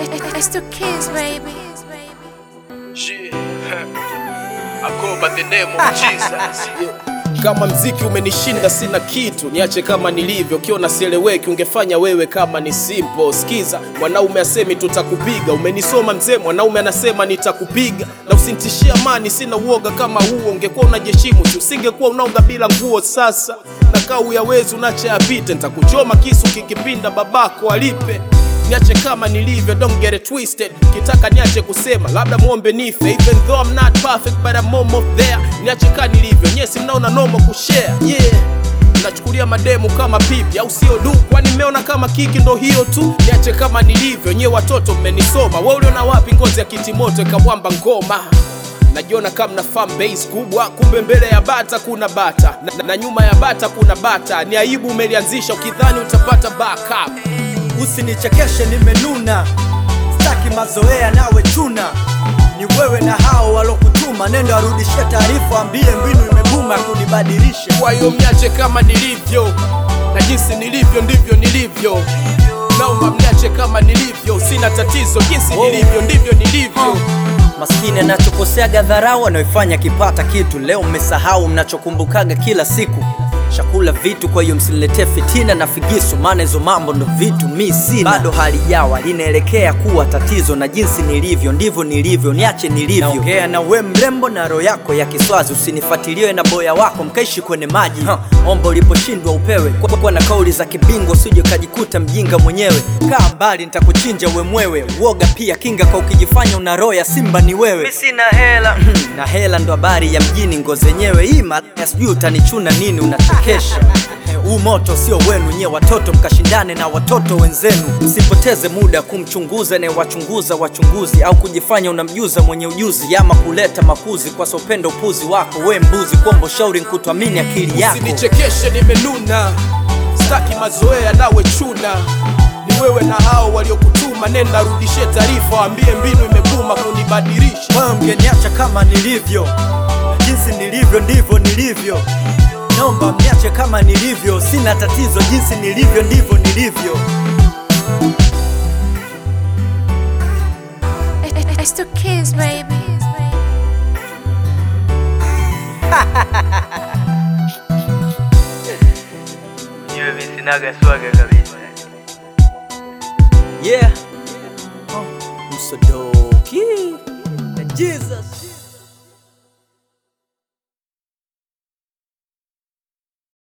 It's the kids, baby. Shit. I go by the name of Jesus. Kama mziki umenishinda sina kitu, niache kama nilivyo. Ukiona sieleweki, ungefanya wewe kama ni simple. Sikiza, mwanaume asemi tutakupiga, umenisoma mzee, mwanaume anasema nitakupiga, na usinitishie amani, sina uoga kama huo. Ungekuwa unajiheshimu tu, usingekuwa unaoga bila nguo. Sasa na kau ya wezi unacha yapite, nitakuchoma kisu kikipinda, babako alipe niache kama nilivyo, don't get it twisted. Kitaka niache kusema labda muombe nife, even though I'm not perfect but I'm almost there. Niache kama nilivyo, nyesi mnaona nomo kushare, yeah nachukulia mademu kama pipi au sio du kwani mmeona kama kiki ndo hiyo tu niache kama nilivyo nye watoto mmenisoma we uliona wapi ngozi ya kitimoto ikawamba ngoma najiona kama na fan base kubwa kumbe mbele ya bata kuna bata na, na, na nyuma ya bata kuna bata ni aibu umelianzisha ukidhani utapata backup Usinichekeshe, nimenuna, staki mazoea nawe chuna. Ni wewe na hao walokutuma, nenda warudishie taarifa, ambie mbinu imebuma kunibadilisha. kwa hiyo mniache kama nilivyo na jinsi nilivyo ndivyo nilivyo naomba mniache kama nilivyo sina tatizo jinsi nilivyo ndivyo nilivyo Maskini anachokoseaga dharau anayoifanya kipata kitu. Leo mmesahau mnachokumbukaga kila siku. Shakula vitu, kwa hiyo msiniletee fitina na figisu, maana hizo mambo ndo vitu mi sina. Bado halijawa linaelekea kuwa tatizo, na jinsi nilivyo ndivyo nilivyo, niache nilivyo. Naongea na we mrembo na roho yako ya kiswazi, usinifuatilie na boya wako mkaishi kwenye maji. Ha, omba uliposhindwa upewe, kwa, kwa na kauli za kibingo, usije ukajikuta mjinga mwenyewe. Kaa mbali, nitakuchinja we mwewe. Uoga pia kinga, kwa ukijifanya una roho ya simba ni wewe. Mi sina hela na hela ndo habari ya mjini, ngo zenyewe ima sijui utanichuna nini, unachekesha huu moto sio wenu nye watoto, mkashindane na watoto wenzenu. Msipoteze muda kumchunguza na wachunguza wachunguzi, au kujifanya unamjuza mwenye ujuzi, ama kuleta makuzi kwa sopendo upuzi wako. We mbuzi, kuomba ushauri nkutwamini akili yako. usinichekeshe nimenuna staki mazoea nawe chuna ni wewe na hao waliokutuma nenda rudishie taarifa waambie mbinu imebuma kunibadilisha Wewe mgeniacha kama nilivyo, jinsi nilivyo ndivyo nilivyo. Naomba mniache kama nilivyo, sina tatizo, jinsi nilivyo ndivyo nilivyo. It's the kids, baby. Niwe mi sinaga swaga kabisa. Yeah, Msodoki na Jesus.